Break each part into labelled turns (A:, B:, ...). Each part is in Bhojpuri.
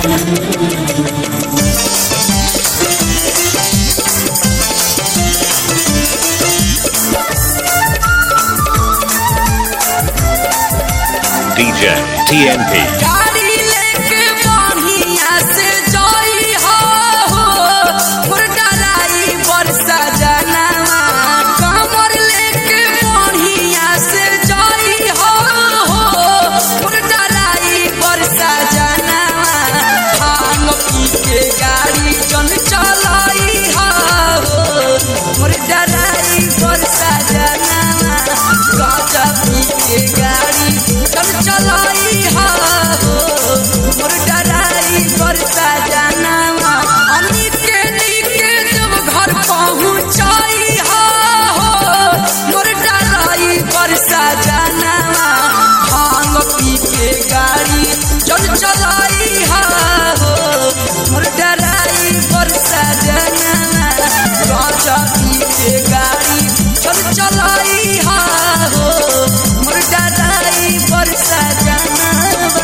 A: DJ TNP.
B: गाड़ी लेके बढ़िया से जई हो मोर डराई बरसा जनावा कमर लेके बढ़िया से जई हो मोर डराई बरसा जनावा भांग पी के गाड़ी चल चलाई हो मोर डराई बरसा जनावा गाजा पी के गाड़ी चल चलाई हो मोर डराई बरसा जनावा अमित के नीके जब घर पहुंचाई हो मोर डराई बरसा जनावा भांग पी के गाड़ी चल चलाई हो मोर डराई बरसा जनावा गाजा पी के गाड़ी चल चलाई हो मोर डराई बरसा जनावा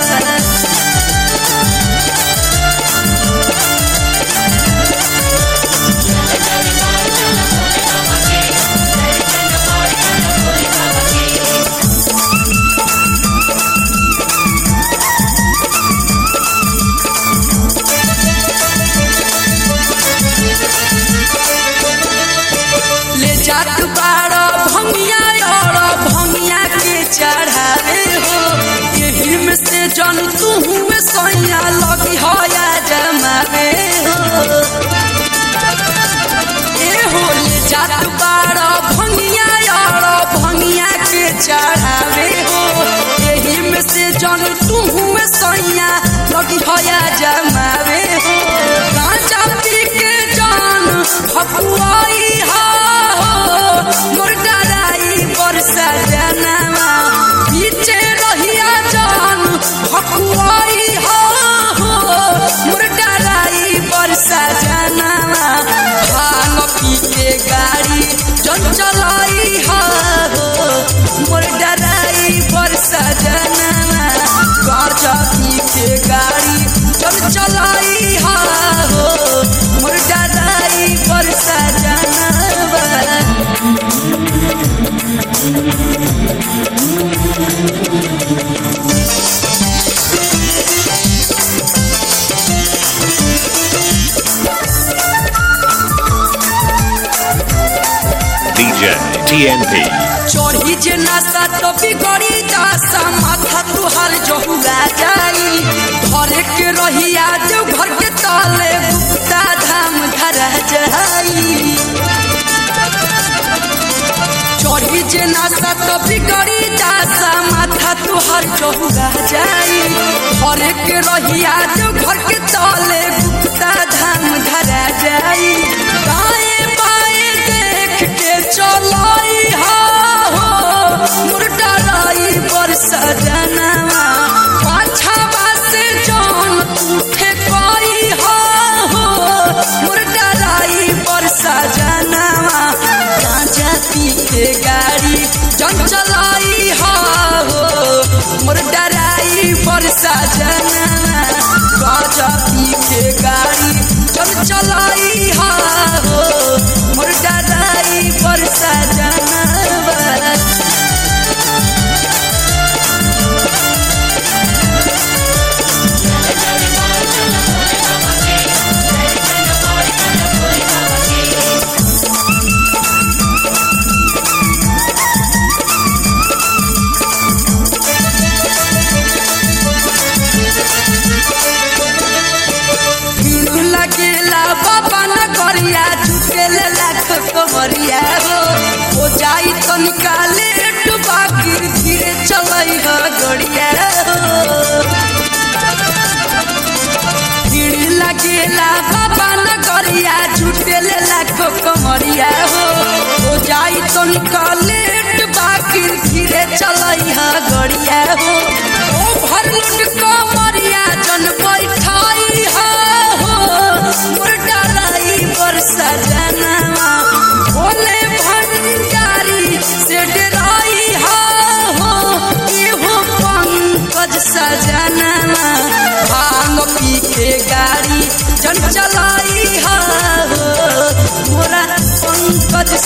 B: ले जात बाड़ा भंगिया और भंगिया के चढ़ावे हो यही में से जन तू में सैया लगी हो या जमावे हो ए हो ले जात बाड़ा भंगिया और भंगिया के चढ़ावे हो यही में से जन तू में सैया लगी हो या जमावे हो गांजा पी के जान भकुआई हो मोर डराई बरसा जनावा पीछे रहिया जान भकुआई हो मोर डराई बरसा जनावा भांग पी के गाड़ी जन चलाई हो मोर डराई बरसा जनावा गाजा पी के गाड़ी जन चलाई हो मोर डराई बरसा जनावा
A: DJ TNP.
B: चढ़ी जे नशा तो बिगड़ी दासा माथा तुहार जहुआ जाई घरे के रहिया जो घर के ताले गुप्ता धाम धरा जाई चढ़ी जे नशा तो बिगड़ी दासा माथा तुहार जहुआ जाई घरे के रहिया जो घर के ताले गुप्ता धाम धरा जाई दाएं बाएं देख के चलाई हो मोर डराई बरसा जनावा पाछावा से जान उठे पाई हो मोर डराई बरसा जनावा गांजा पी के गाड़ी जन चलाई हो मोर डराई बरसा जनावा गांजा पी के गाड़ी जन चलाई हो मोर डराई बरसा जनावा भीड़ लगेला बाबा न करिया झुकेल लाख कमरिया हो हो जाई तो निकाले बाकी धीरे चलई हो गड़िया हो भीड़ लगेला बाबा न करिया झुकेल लाख कमरिया हो हो जाई तो निकाले बाकी धीरे चलई हो गड़िया हो ओ भर लुट कमरिया जन बैठाई हो मोर डराई बरसा जनावा भोले भंडारी से डराई हो एहो पंकज सजनावा भांग पी के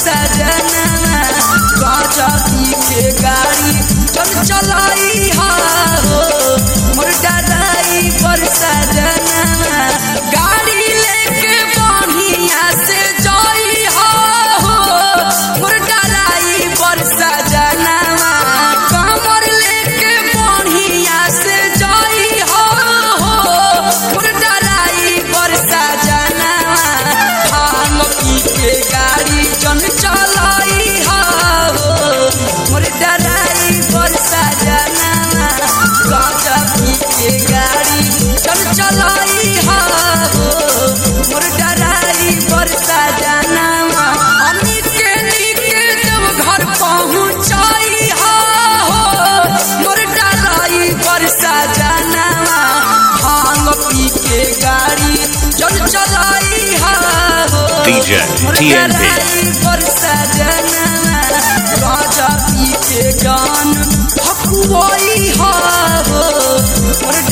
B: सजना गाजा पी के गाड़ी चल चलाई हा हो मोर डराई पर सजना गाड़ी लेके बढ़िया से जाई हा हो मोर डराई पर सजना कमर लेके बढ़िया से जाई हा हो मोर डराई पर सजना भांग पी के गाड़ी जन चलाई हा हो मोर डराई पर सजना गाजा पी के गाड़ी चल चलाई हा हो मोर डराई पर सजना अमित के नीके जब घर पहुँचाई हा हो मोर डराई पर सजना भांग पी के गाड़ी चल चलाई हा हो
A: DJ TNP.
B: पर सजना राजा पी के गान हकुआई हा हो मोर